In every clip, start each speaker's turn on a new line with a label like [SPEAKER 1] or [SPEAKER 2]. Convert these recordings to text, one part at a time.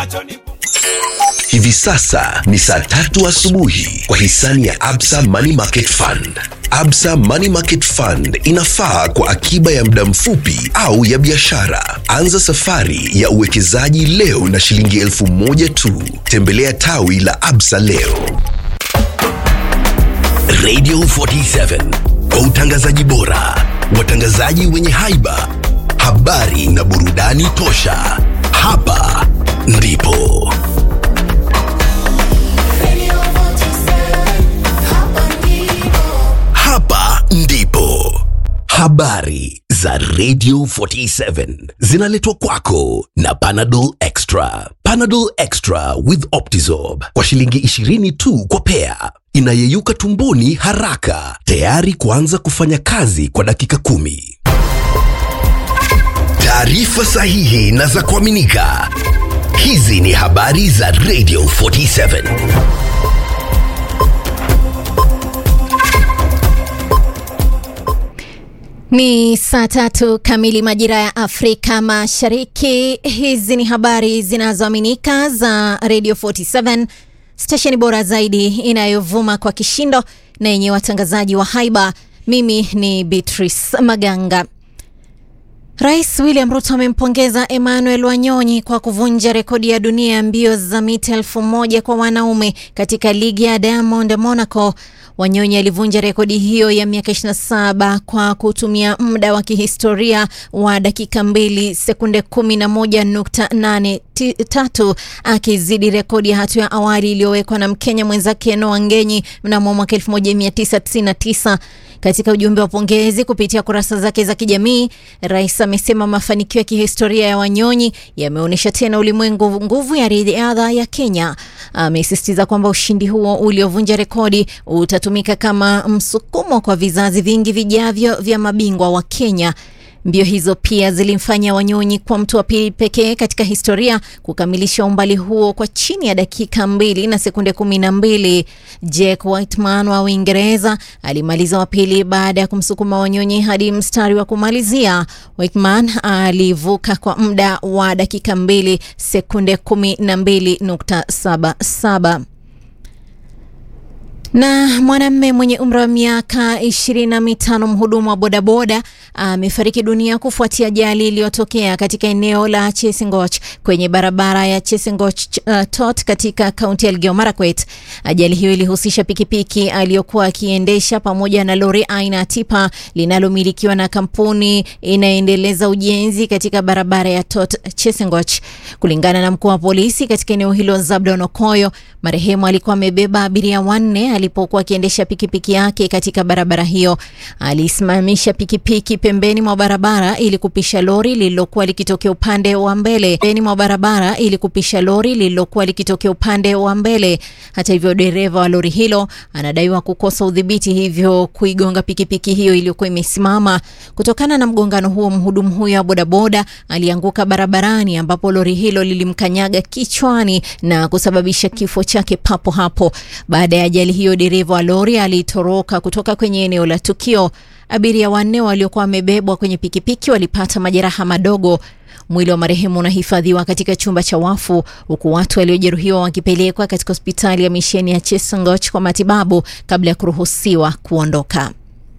[SPEAKER 1] Hivi sasa ni saa tatu asubuhi kwa hisani ya Absa Money Market Fund. Absa Money Market Fund inafaa kwa akiba ya muda mfupi au ya biashara. Anza safari ya uwekezaji leo na shilingi elfu moja tu. Tembelea tawi la Absa leo. Radio 47 kwa utangazaji bora, watangazaji wenye haiba, habari na burudani tosha. Hapa ndipo hapa ndipo habari za Radio 47 zinaletwa kwako na Panadol Extra. Panadol Extra with Optizorb kwa shilingi 20 tu kwa pea, inayeyuka tumboni haraka, tayari kuanza kufanya kazi kwa dakika kumi. Taarifa sahihi na za kuaminika. Hizi ni habari za Radio 47.
[SPEAKER 2] Ni saa tatu kamili majira ya Afrika Mashariki. Hizi ni habari zinazoaminika za Radio 47, stesheni bora zaidi inayovuma kwa kishindo na yenye watangazaji wa haiba. Mimi ni Beatrice Maganga. Rais William Ruto amempongeza Emmanuel Wanyonyi kwa kuvunja rekodi ya dunia ya mbio za mita elfu moja kwa wanaume katika ligi ya Diamond Monaco. Wanyonyi alivunja rekodi hiyo ya miaka 27 kwa kutumia muda wa kihistoria wa dakika 2 sekunde 11.83 akizidi rekodi ya hatua ya awali iliyowekwa na Mkenya mwenzake Noah Ngenyi mnamo mwaka 1999. Katika ujumbe wa pongezi kupitia kurasa zake za kijamii, rais amesema mafanikio ya kihistoria ya Wanyonyi yameonyesha tena ulimwengu nguvu ya riadha ya Kenya. Amesisitiza kwamba ushindi huo uliovunja rekodi utatumika kama msukumo kwa vizazi vingi vijavyo vya mabingwa wa Kenya. Mbio hizo pia zilimfanya Wanyonyi kwa mtu wa pili pekee katika historia kukamilisha umbali huo kwa chini ya dakika mbili na sekunde kumi na mbili. Jack Whitman wa Uingereza alimaliza wa pili baada ya kumsukuma Wanyonyi hadi mstari wa kumalizia. Whitman alivuka kwa muda wa dakika mbili sekunde kumi na mbili nukta saba saba na mwanamume mwenye umri wa miaka ishirini na mitano mhudumu wa bodaboda amefariki dunia kufuatia ajali iliyotokea katika eneo la Chesingoch kwenye barabara ya Chesingoch uh, Tot katika kaunti ya Elgeyo Marakwet. Ajali hiyo ilihusisha pikipiki aliyokuwa akiendesha pamoja na lori aina ya tipa linalomilikiwa na kampuni inayoendeleza ujenzi katika barabara ya Tot Chesingoch. Kulingana na mkuu wa polisi katika eneo hilo Zabdon Okoyo, marehemu alikuwa amebeba abiria wanne alipokuwa akiendesha pikipiki yake katika barabara hiyo. Alisimamisha pikipiki pembeni mwa barabara ili kupisha lori lililokuwa likitokea upande wa mbele pembeni mwa barabara ili kupisha lori lililokuwa likitokea upande wa mbele. Hata hivyo, dereva wa lori hilo anadaiwa kukosa udhibiti, hivyo kuigonga pikipiki hiyo iliyokuwa imesimama. Kutokana na mgongano huo, mhudumu huyo wa bodaboda alianguka barabarani, ambapo lori hilo lilimkanyaga kichwani na kusababisha kifo chake papo hapo. Baada ya ajali hiyo dereva wa lori alitoroka kutoka kwenye eneo la tukio. Abiria wanne waliokuwa wamebebwa kwenye pikipiki walipata majeraha madogo. Mwili wa marehemu unahifadhiwa katika chumba cha wafu huku watu waliojeruhiwa wakipelekwa katika hospitali ya misheni ya Chesangoch kwa matibabu kabla ya kuruhusiwa kuondoka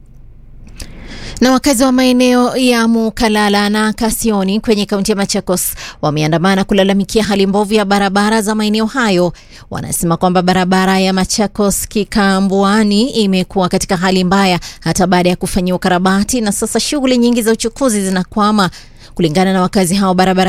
[SPEAKER 2] na wakazi wa maeneo ya Mukalala na Kasioni kwenye kaunti ya Machakos wameandamana kulalamikia hali mbovu ya barabara za maeneo hayo. Wanasema kwamba barabara ya Machakos Kikambuani imekuwa katika hali mbaya hata baada ya kufanyiwa ukarabati, na sasa shughuli nyingi za uchukuzi zinakwama. Kulingana na wakazi hao, barabara